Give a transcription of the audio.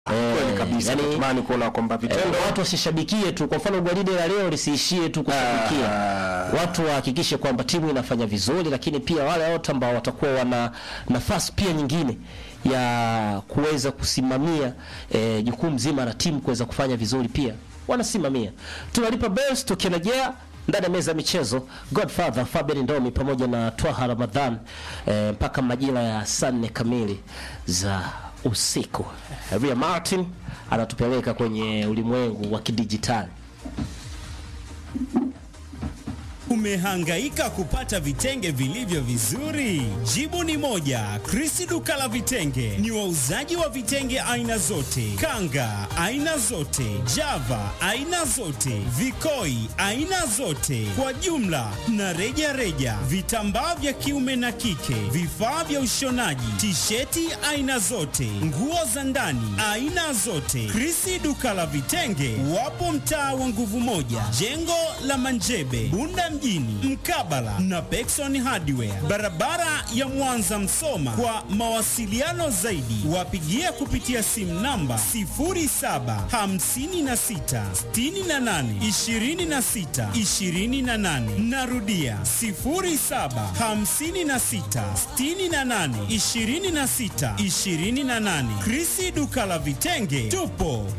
Kweli kabisa. yani- Natamani kuona kwamba vitendo Eh, watu wasishabikie tu. Kwa mfano gwaride la leo lisiishie tu kushabikia, Ah. watu wahakikishe kwamba timu inafanya vizuri, lakini pia wale wote ambao watakuwa wana nafasi pia nyingine ya kuweza kusimamia eh, jukumu zima la timu kuweza kufanya vizuri pia wanasimamia. Tunalipa bells tukirejea ndani ya meza ya michezo Godfather Fabian Ndomi pamoja na Twaha Ramadhan eh, mpaka majira ya saa nne kamili za usiku. Ria Martin anatupeleka kwenye ulimwengu wa kidijitali. Umehangaika kupata vitenge vilivyo vizuri? Jibu ni moja. Chris duka la vitenge ni wauzaji wa vitenge aina zote, kanga aina zote, java aina zote, vikoi aina zote, kwa jumla na reja reja, vitambaa vya kiume na kike, vifaa vya ushonaji, tisheti aina zote, nguo za ndani aina zote. Chris duka la vitenge wapo mtaa wa nguvu moja, jengo la Manjebe, Bunda mjini, mkabala na Pekson Hardware, barabara ya Mwanza Msoma. Kwa mawasiliano zaidi, wapigie kupitia simu namba 0756682628. Narudia 0756682628. Krisi duka la vitenge, tupo